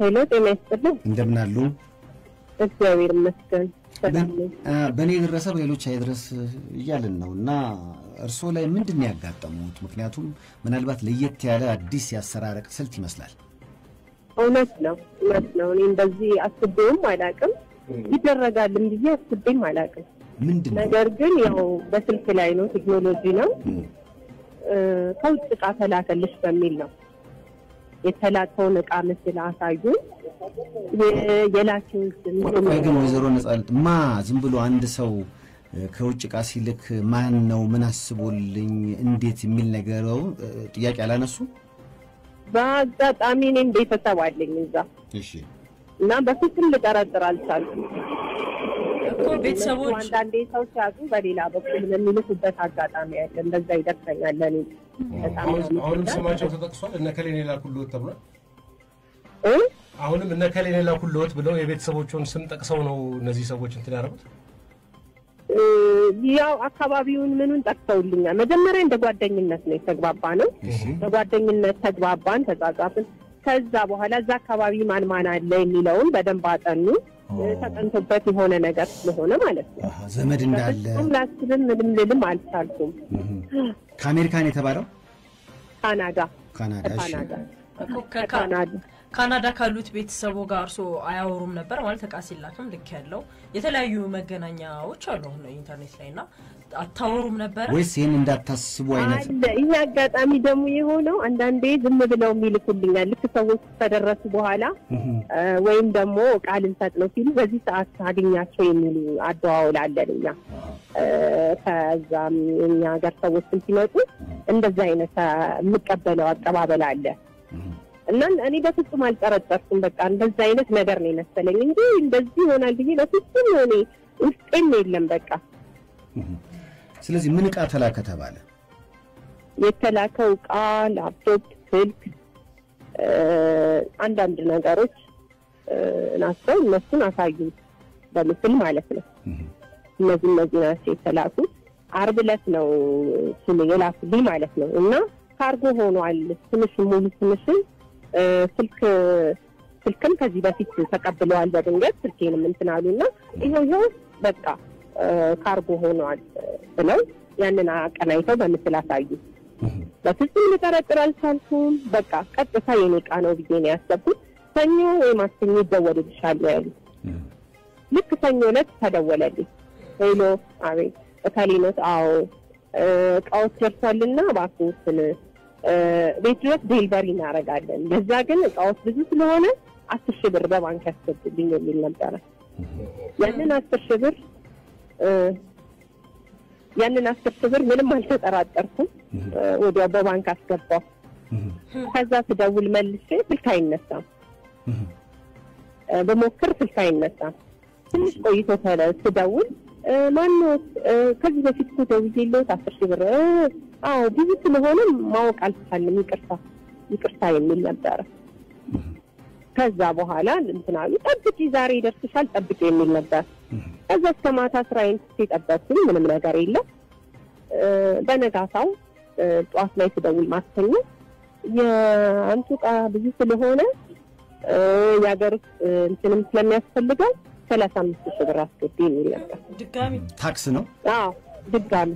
ሄሎ፣ ጤና ይስጥልኝ። እንደምን አሉ? እግዚአብሔር ይመስገን ሰላም ነኝ። በእኔ የደረሰ በሌሎች አይድረስ እያልን ነው እና እርስዎ ላይ ምንድን ነው ያጋጠሙት? ምክንያቱም ምናልባት ለየት ያለ አዲስ የአሰራረቅ ስልት ይመስላል። እውነት ነው እውነት ነው። እኔ እንደዚህ አስቤውም አላውቅም፣ ይደረጋልም ብዬ አስቤም አላውቅም። ምንድን ነው? ነገር ግን ያው በስልክ ላይ ነው፣ ቴክኖሎጂ ነው። እም፣ እ፣ ከውጭ እቃ ተላከልሽ በሚል ነው የተላከውን እቃ ምስል አሳዩ። የ- የላኪውን ስም ቆይ ግን ወይዘሮ ነጻነት ማ ዝም ብሎ አንድ ሰው እ፣ ከውጭ ዕቃ ሲልክ ማን ነው ምን አስቦልኝ እንዴት የሚል ነገረው እ፣ ጥያቄ አላነሱ? በአጋጣሚ እኔም ቤተሰብ አለኝ እዛ እሺ እና በፍጹም ልጠረጥር አልቻልኩም። እኮ ቤተሰቦች አንዳንዴ ሰው ሲያጡ በሌላ በኩል የሚልኩበት አጋጣሚ ያለ እንደዛ ይደርሰኛል። ለኔ በጣም አሁን- አሁንም ስማቸው ተጠቅሷል። እነ ከሌን የላኩልዎት ተብሏል። እ? አሁንም እነ ከሌን የላኩልዎት ብለው የቤተሰቦቹን ስም ጠቅሰው ነው እነዚህ ሰዎች እንትን ያደረጉት። እ፣ ያው አካባቢውን ምኑን ጠቅሰውልኛል። መጀመሪያ እንደ ጓደኝነት ነው የተግባባ ነው። በጓደኝነት ተግባባን፣ ተጻጻፍን። ከዛ በኋላ እዛ አካባቢ ማን ማን አለ የሚለውን በደንብ አጠኑ። እ፣ ተጠንቶበት የሆነ ነገር ስለሆነ ማለት ነው። አሃ፣ ዘመድ እንዳለ በፍጹም ላስብም ምንም ልልም አልቻልኩም። እም። ከአሜሪካን የተባለው ካናዳ ካናዳ። እሺ ካናዳ እኮ ከካ- ካናዳ ካናዳ ካሉት ቤተሰቦ ጋር እርሶ አያወሩም ነበር ማለት እቃ ሲላክም ልክ ያለው የተለያዩ መገናኛዎች አሉ አሁን ኢንተርኔት ላይ እና አታወሩም ነበረ ወይስ ይህን እንዳታስቡ አይነት አለ ይህ አጋጣሚ ደግሞ የሆነው አንዳንዴ ዝም ብለው የሚልኩልኛል ልክ ሰዎች ከደረሱ በኋላ እም፣ እ፣ ወይም ደግሞ ቃል ልንሰጥ ነው ሲሉ በዚህ ሰዓት አገኛቸው የሚሉ አደዋውል አለን እኛ እ፣ ከዛም የኛ ሀገር ሰዎችም ሲመጡ እንደዛ አይነት እ፣ የምቀበለው አቀባበል አለ እም። እና እኔ በፍጹም አልጠረጠርኩም። በቃ እንደዛ አይነት ነገር ነው የመሰለኝ እንጂ እንደዚህ ይሆናል ብዬ በፍጹም እኔ ውስጤም የለም በቃ ስለዚህ ምን ዕቃ ተላከ ተባለ? የተላከው እቃ ላፕቶፕ፣ ስልክ፣ እ፣ አንዳንድ ነገሮች እ፣ ናቸው። እነሱን አሳዩ በምስል ማለት ነው። እም፣ እነዚህ እነዚህ ናቸው የተላኩት። አርብ ዕለት ነው ስም የላኩልኝ ማለት ነው። እና ካርጎ ሆኗል። ትንሽን ሙሉ ትንሽን እ፣ ስልክ ስልክም ከዚህ በፊት ተቀብለዋል በድንገት ስልኬንም እንትን አሉና ይኸው ይኸው በቃ እ፣ ካርጎ ሆኗል ብለው ያንን አቀናይተው በምስል አሳዩ። እም። በፍጹም ልጠረጥር አልቻልኩም። በቃ ቀጥታ የኔ ዕቃ ነው ብዬ ነው ያሰብኩት። ሰኞ ወይ ማክሰኞ ይደወልልሻል ነው ያሉት። እም። ልክ ሰኞ ዕለት ተደወለልኝ። ሄሎ፣ አቤት፣ እከሌ ኖት? አዎ፣ እ፣ እቃዎች ደርሷልና እባክዎትን እ፣ ቤት ድረስ ዴሊቨሪ እናደርጋለን። ለዛ ግን እቃዎች ብዙ ስለሆነ አስር ሺህ ብር በባንክ ያስገቡልኝ የሚል ነበረ። ያንን አስር ሺህ ብር እ፣ ያንን አስር ሺህ ብር ምንም አልተጠራጠርኩም። እ፣ ወዲያው በባንክ አስገባው። እም። ከዛ ስደውል መልሼ ስልክ አይነሳም። እም። እ፣ በሞክር ስልክ አይነሳም። ትንሽ ቆይቶ ተለ- ስደውል እ፣ ማነው እ፣ ከዚህ በፊት እኮ ደውዬልዎት አስር ሺህ ብር እ፣ አዎ ብዙ ስለሆነ ማወቅ አልቻልንም፣ ይቅርታ ይቅርታ የሚል ነበረ። ከዛ በኋላ እንትን አሉ፣ ጠብቂ ዛሬ ይደርስሻል ጠብቂ የሚል ነበር። ከዛ እስከ ማታ ስራዬን ትቼ ጠበቅኩኝ፣ ምንም ነገር የለም። እ፣ በነጋታው እ፣ ጠዋት ላይ ስደውል ማክሰኞ የአንቱ ዕቃ ብዙ ስለሆነ እ፣ የሀገር ውስጥ እ፣ እንትንም ስለሚያስፈልገው ሰላሳ አምስት ሺህ ብር አስገቢ የሚል ነበር። ድጋሚ ታክስ ነው። አዎ ድጋሚ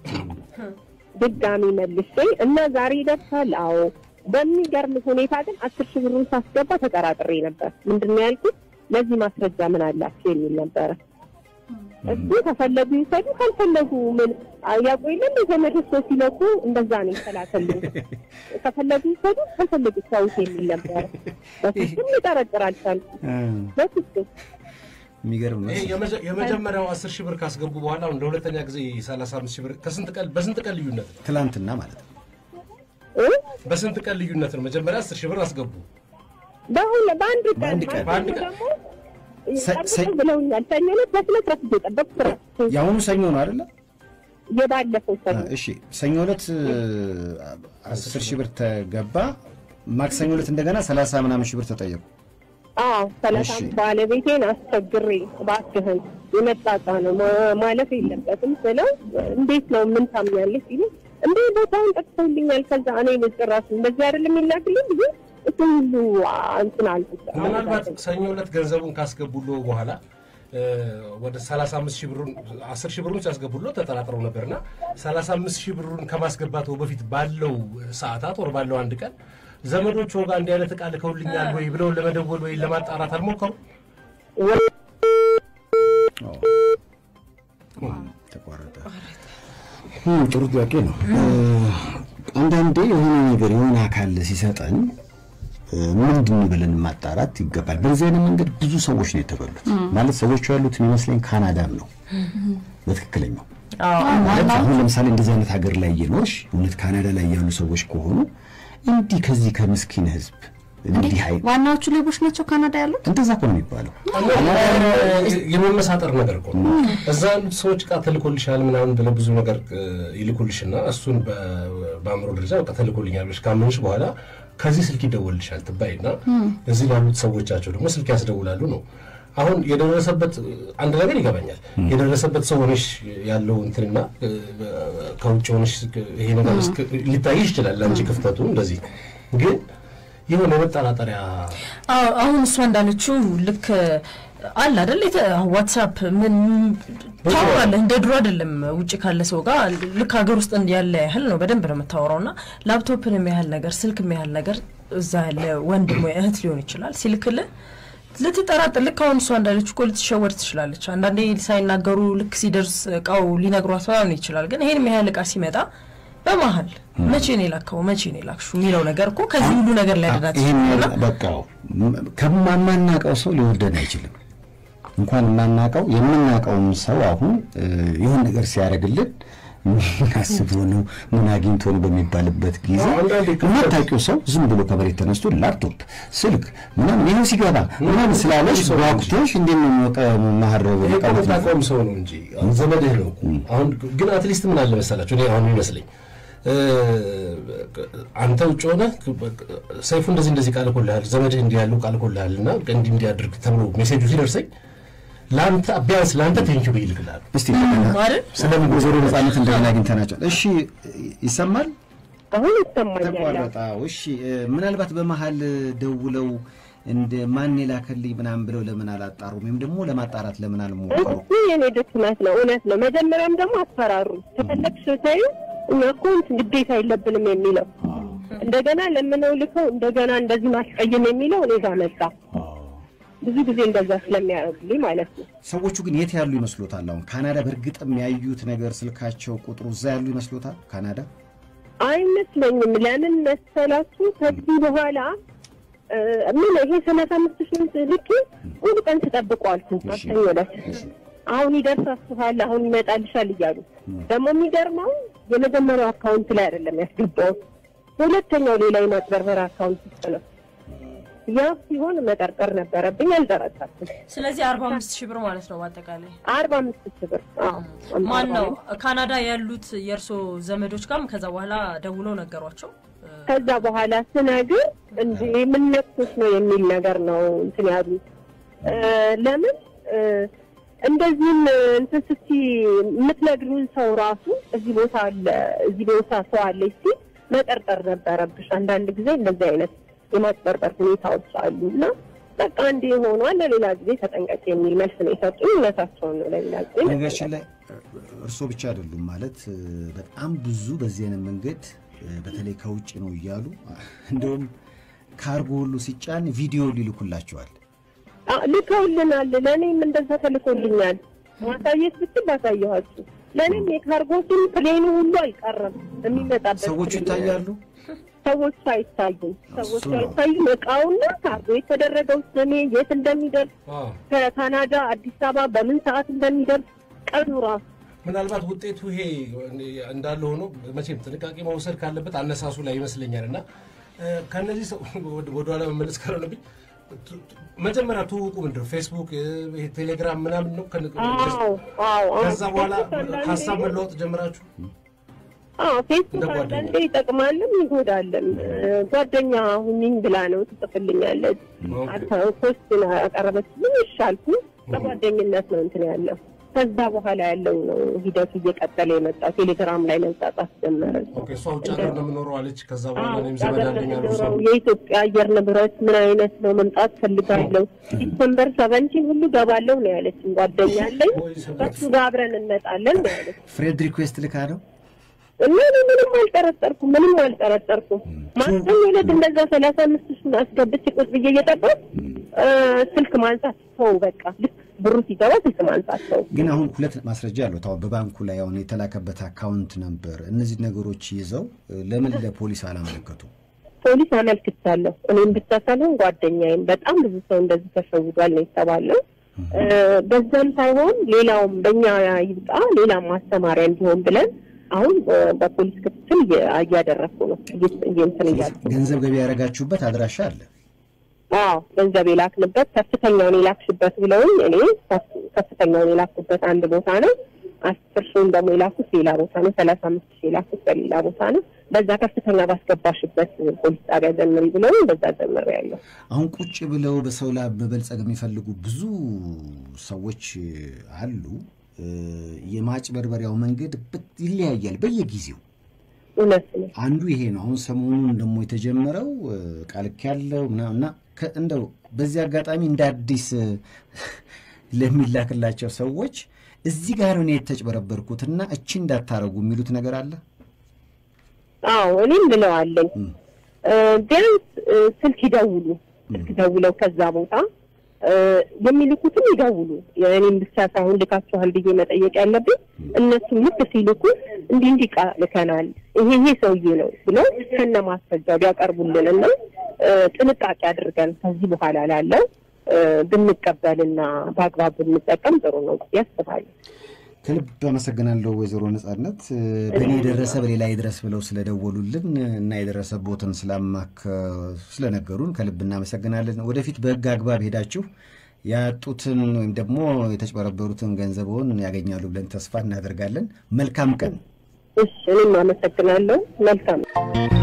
ድጋሚ መልሼ እና ዛሬ ይደርሳል። አዎ በሚገርም ሁኔታ ግን አስር ሺህ ብሩን ሳስገባ ተጠራጥሬ ነበር። ምንድን ነው ያልኩት? ለዚህ ማስረጃ ምን አላችሁ የሚል ነበረ። እሱ ከፈለጉ ይውሰዱ፣ ካልፈለጉ ምን ያውቁ የለም የዘመዶች ሰው ሲለቁ እንደዛ ነው ይከላከልኝ። ከፈለጉ ይውሰዱ፣ ካልፈለጉ ሰውት የሚል ነበረ። በፍጹም ሊጠረጥር አልቻልኩም። እም፣ በፍጹም የሚገርም ነው። ይሄ የመጀ- የመጀመሪያው አስር ሺህ ብር ካስገቡ በኋላ አሁን ለሁለተኛ ጊዜ ሰላሳ አምስት ሺህ ብር ከስንት ቀን በስንት ቀን ልዩነት ነው? ትላንትና ማለት ነው። እ? በስንት ቀን ልዩነት ነው? መጀመሪያ አስር ሺህ ብር አስገቡ። በሁለ በአንድ ቀን በአንድ ቀን። በአንድ ማክሰኞ ቀን። ደግሞ ሰ- ሰ- ጠብቀው ብለውኛል። ሰኞ ዕለት በስነ ስርዓት እየጠበቅኩ ስራ የአሁኑ ሰኞ ነው አይደለ? የባለፈው ሰኞ እሺ ሰኞ ዕለት አስር ሺህ ብር ተገባ። ማክሰኞ ዕለት እንደገና ሰላሳ ምናምን ሺህ ብር ተጠየቁ። አዎ ሰላሳ እሺ። ባለቤቴን አስቸግሬ እባክህን የመጣጣ ነው ማ- ማለፍ የለበትም ስለው እንዴት ነው ምን ታምኛለች ሲሉ እንዴ ቦታውን ጠቅሰውልኛል። ከዛ እኔ ጭራሽ እንደዚህ አይደለም የሚላክልኝ ብዬ እሱ ሁሉ እንትን አለ ምናልባት ሰኞ ዕለት ገንዘቡን ካስገቡሎ በኋላ እ፣ ወደ 35 ሺህ ብሩን 10 ሺህ ብሩን ሲያስገቡሎ ተጠራጥረው ነበርና 35 ሺህ ብሩን ከማስገባቱ በፊት ባለው ሰዓታት ወር ባለው አንድ ቀን ዘመዶች ጋር እንዲህ አይነት ዕቃ ልከውልኛል ወይ ብለው ለመደወል ወይ ለማጣራት አልሞከሩ? ተቋረጠ። እም፣ ጥሩ ጥያቄ ነው። እ፣ አንዳንዴ የሆነ ነገር የሆነ አካል ሲሰጠን እ፣ ምንድን ብለን ማጣራት ይገባል። በዚህ አይነት መንገድ ብዙ ሰዎች ነው የተበሉት። ማለት ሰዎቹ ያሉት የሚመስለኝ ካናዳም ነው በትክክለኛው ማለት አሁን ለምሳሌ እንደዚህ አይነት ሀገር ላይ እየኖርሽ እውነት ካናዳ ላይ ያሉ ሰዎች ከሆኑ እንዲህ ከዚህ ከምስኪን ህዝብ እንዲህ አይ ዋናዎቹ ሌቦች ናቸው ካናዳ ያሉት። እንደዛ እኮ ነው የሚባለው። የመመሳጠር ነገር እኮ ነው። እዛ ያሉት ሰዎች ዕቃ ተልኮልሻል ምናምን ብለው ብዙ ነገር እ፣ ይልኩልሽና እሱን በ- በአእምሮ ደረጃ በቃ ተልኮልኛል ብለሽ ካመንሽ በኋላ ከዚህ ስልክ ይደወልልሻል ትባይና እዚህ ላሉት ሰዎቻቸው ደግሞ ስልክ ያስደውላሉ ነው። አሁን የደረሰበት አንድ ነገር ይገባኛል። የደረሰበት ሰው ሆነሽ ያለው እንትንና እ፣ ከውጭ ሆነሽ ይሄ ነገር እስክ- ሊታይሽ ይችላል ለአንቺ ክፍተቱ እንደዚህ ግን የሆነ የመጠራጠሪያ አዎ አሁን እሷ እንዳለችው ልክ አለ አይደል የተ- ዋትሳፕ ምን ታወራለህ እንደ ድሮ አይደለም ውጭ ካለ ሰው ጋር ልክ ሀገር ውስጥ ያለ ያህል ነው በደንብ ነው የምታወራው እና ላፕቶፕን የሚያህል ነገር ስልክ የሚያህል ነገር እዛ ያለ ወንድም ወይ እህት ሊሆን ይችላል ሲልክልህ ልትጠራጠር ልክ አሁን እሷ እንዳለች እኮ ልትሸወድ ትችላለች አንዳንዴ ሳይናገሩ ልክ ሲደርስ እቃው ሊነግሯት ላይሆን ይችላል ግን ይሄን ያህል እቃ ሲመጣ በመሀል መቼ ነው የላከው መቼ ነው የላክሹ የሚለው ነገር እኮ ከዚህ ሁሉ ነገር ሊያደርጋት ይህን ይችላል በቃ ከማናቀው ሰው ሊወደን አይችልም። እንኳን የማናቀው የምናቀውም ሰው አሁን እ፣ ይሁን ነገር ሲያደርግልን ምን አስቦ ነው ምን አግኝቶ ነው በሚባልበት ጊዜ አንዳንዴ ክፍተት- የማታውቂው ሰው ዝም ብሎ ከመሬት ተነስቶ ላፕቶፕ፣ ስልክ ምናምን ይኸው ሲገባ ምናምን ስላለሽ ጓጉቶሽ እንዴት ነው የሚወቀ ማህረብ ይሄ እኮ የምታውቀውም ሰው ነው እንጂ ዘመድህ ነው እኮ። አሁን ግን አትሊስት ምን አለ መሰላቸው እኔ አሁን ይመስለኝ እ፣ አንተ ውጭ ሆነ ሰይፉ እንደዚህ እንደዚህ ቃል እኮልሃል ዘመድህ እንዲህ ያለው ቃል እኮልሃል እና እንዲህ እንዲያደርግ ተብሎ ሜሴጁ ሲደርሰኝ ለአንተ ቢያንስ ለአንተ ቴንኪው ብዬ እልክልሃለሁ። እስቲ እንደገና አይደል? ስለምን ወይዘሮ ነጻነት እንደገና አግኝተናቸዋል። እሺ ይሰማል? አሁን ይሰማኛል። ተቋረጠ። እሺ እ፣ ምናልባት በመሀል ደውለው እንደ ማን የላከልኝ ምናምን ብለው ለምን አላጣሩም? ወይም ደግሞ ለማጣራት ለምን አልሞከሩ? እሱ የኔ ድክመት ነው፣ እውነት ነው። መጀመሪያም ደግሞ አስፈራሩ። ከፈለግሽ ታዩ እኛ እኮ እንትን ግዴታ የለብንም የሚለው እንደገና ለምነው ልከው እንደገና እንደዚህ ማስቀየም የሚለው እኔ ጋር መጣ። ብዙ ጊዜ እንደዛ ስለሚያደርጉልኝ ማለት ነው። ሰዎቹ ግን የት ያሉ ይመስሎታል? አሁን ካናዳ በእርግጥም ያዩት ነገር ስልካቸው ቁጥሩ እዛ ያሉ ይመስሎታል? ካናዳ አይመስለኝም። ለምን መሰላችሁ? ከዚህ በኋላ እ፣ ምን ይሄ ሰላሳ አምስት ሺህ ልክ ሙሉ ቀን ተጠብቆ አልኩ ማክሰኞ ዕለት አሁን ይደርሳችኋል፣ አሁን ይመጣልሻል እያሉ ደግሞ የሚገርመው የመጀመሪያው አካውንት ላይ አይደለም ያስገባው ሁለተኛው ሌላ የማጭበርበር አካውንት ውስጥ ነው። ያ ሲሆን መጠርጠር ነበረብኝ፣ አልጠረጠርኩም። ስለዚህ አርባ አምስት ሺህ ብር ማለት ነው በአጠቃላይ አርባ አምስት ሺህ ብር አዎ። ማን ነው ካናዳ ያሉት የእርሶ ዘመዶች ጋርም ከዛ በኋላ ደውለው ነገሯቸው ከዛ በኋላ ስነግር እንደ የምነክቶች ነው የሚል ነገር ነው እንትን ያሉት። እ፣ ለምን እ፣ እንደዚህም እንትን ስቲ የምትነግሪውን ሰው ራሱ እዚህ ቦታ አለ እዚህ ቦታ ሰው አለ ሲል መጠርጠር ነበረብሽ። አንዳንድ ጊዜ እንደዚህ አይነት የማጭበርበር ሁኔታዎች አሉ እና በቃ እንዲ ሆኗል፣ ለሌላ ጊዜ ተጠንቀቂ የሚል መልስ ነው የሰጡኝ። እውነታቸውን ነው። ለሌላ ጊዜ ነገራችን ላይ እርሶ ብቻ አይደሉም ማለት እ፣ በጣም ብዙ በዚህ አይነት መንገድ እ፣ በተለይ ከውጭ ነው እያሉ እንደውም ካርጎ ሁሉ ሲጫን ቪዲዮ ሊልኩላቸዋል። አ- ልከውልናል። ለእኔም እንደዛ ተልኮልኛል። ማሳየት ብችል ላሳየኋችሁ። ለእኔም የካርጎትን ፕሌኑ ሁሉ አልቀረም የሚመጣበት ሰዎቹ ፕሌን። ይታያሉ። ሰዎቹ አይታዩም። ሰዎቹ እሱ ነው። አይታዩም። እቃውና ካርጎ የተደረገው ስሜ የት እንደሚደርስ አዎ። ከካናዳ አዲስ አበባ በምን ሰዓት እንደሚደርስ ቀኑ ራሱ ምናልባት ውጤቱ ይሄ እንዳለ ሆኖ መቼም ጥንቃቄ መውሰድ ካለበት አነሳሱ ላይ ይመስለኛል እና እ፣ ከእነዚህ ሰው ወደ- ወደኋላ መመለስ ካልሆነብኝ ቱ- ቱ- መጀመሪያ ትውውቁ ምንድን ነው? ፌስቡክ፣ እ፣ ይሄ ቴሌግራም ምናምን ነው። ከን- አዎ አዎ አዎ። ከዛ በኋላ ፌስቡክ አንዳንዴ- ሀሳብ መለወጥ ጀምራችሁ አዎ ፌስቡክ እንደ ጓደኛ። አንዳንዴ ይጠቅማልም ይጎዳልም። እ፣ ጓደኛ ሁኚኝ ብላ ነው ትጽፍልኛለች። ኦኬ። ፖስት አቀረበችልኝ ይሻልኩ በጓደኝነት ነው እንትን ያለው። ከዛ በኋላ ያለው ነው ሂደቱ እየቀጠለ የመጣው። ቴሌግራም ላይ መንጻጻፍ ጀመረ። ኦኬ፣ እሷ ውጭ ሀገር ነው የምኖረው አለች። ከዛ በኋላ አዎ፣ እኔም ዘመድ ሀገር አለኝ አሉ ለምኖረው ሰው የኢትዮጵያ አየር ንብረት ምን አይነት ነው መምጣት ፈልጋለሁ ዲሰምበር ሰቨንቲን ሁሉ ገባለሁ ነው ያለችኝ። ጓደኛ አለኝ ከሱ ጋር አብረን እንመጣለን ነው ያለች። ፍሬድ ሪኩዌስት ልካ ነው እና እኔ ምንም አልጠረጠርኩም፣ ምንም አልጠረጠርኩም። ማንም ዕለት እንደዛ ሰላሳ አምስት ሺህ አስገብቼ ቁጭ ብዬ እየጠበቅ ስልክ ማንሳት ሰው በቃ ልክ ብሩ ሲገባ ስልክ ማንሳት ሰው ግን አሁን ሁለት ማስረጃ አለው። አሁን በባንኩ ላይ አሁን የተላከበት አካውንት ነበር። እነዚህ ነገሮች ይዘው ለምን ለፖሊስ አላመለከቱ? ፖሊስ አመልክቻለሁ። እኔም ብቻ ሳልሆን ጓደኛዬም በጣም ብዙ ሰው እንደዚህ ተሸውዷል ነው የተባለው። በዛም ሳይሆን ሌላውም በእኛ ይብቃ ሌላም ማስተማሪያ እንዲሆን ብለን አሁን በፖሊስ ክትትል እያደረግኩ ነው። እንትን እያልኩ ገንዘብ ገቢ ያደረጋችሁበት አድራሻ አለ? አዎ ገንዘብ የላክንበት ከፍተኛውን የላክሽበት ብለውኝ እኔ ከፍተኛውን የላኩበት አንድ ቦታ ነው። አስር ሺውን ደግሞ የላኩት ሌላ ቦታ ነው። ሰላሳ አምስት ሺህ የላኩት በሌላ ቦታ ነው። በዛ ከፍተኛ ባስገባሽበት ፖሊስ ጣቢያ ዘምሪ ብለውኝ በዛ ዘምሪ ያለው አሁን ቁጭ ብለው በሰው ላይ መበልጸግ የሚፈልጉ ብዙ ሰዎች አሉ። የማጭበርበሪያው መንገድ ይለያያል በየጊዜው። እውነት ነው። አንዱ ይሄ ነው። አሁን ሰሞኑን ደግሞ የተጀመረው ቃልክ ያለው እና እንደው በዚህ አጋጣሚ እንደ አዲስ ለሚላክላቸው ሰዎች እዚህ ጋር ነው የተጭበረበርኩትና እቺ እንዳታረጉ የሚሉት ነገር አለ። አዎ እኔም ብለዋለኝ። ቢያንስ ስልክ ይደውሉ፣ ስልክ ደውለው ከዛ ቦታ የሚልኩትም ይደውሉ። እኔም ብቻ ሳይሆን ልካችኋል ብዬ መጠየቅ ያለብኝ እነሱም ልክ ሲልኩ እንዲህ እንዲህ ዕቃ ልከናል፣ ይሄ ይሄ ሰውዬ ነው ብለው ከነ ማስረጃው ቢያቀርቡልን እና ጥንቃቄ አድርገን ከዚህ በኋላ ላለው ብንቀበልና በአግባብ ብንጠቀም ጥሩ ነው ያስባለሁ። ከልብ አመሰግናለሁ ወይዘሮ ነጻነት በእኔ የደረሰ በሌላ ይድረስ ብለው ስለደወሉልን እና የደረሰቦትን ስላማከ ስለነገሩን ከልብ እናመሰግናለን። ወደፊት በሕግ አግባብ ሄዳችሁ ያጡትን ወይም ደግሞ የተጭበረበሩትን ገንዘብዎን ያገኛሉ ብለን ተስፋ እናደርጋለን። መልካም ቀን። እሺ፣ እኔም አመሰግናለሁ። መልካም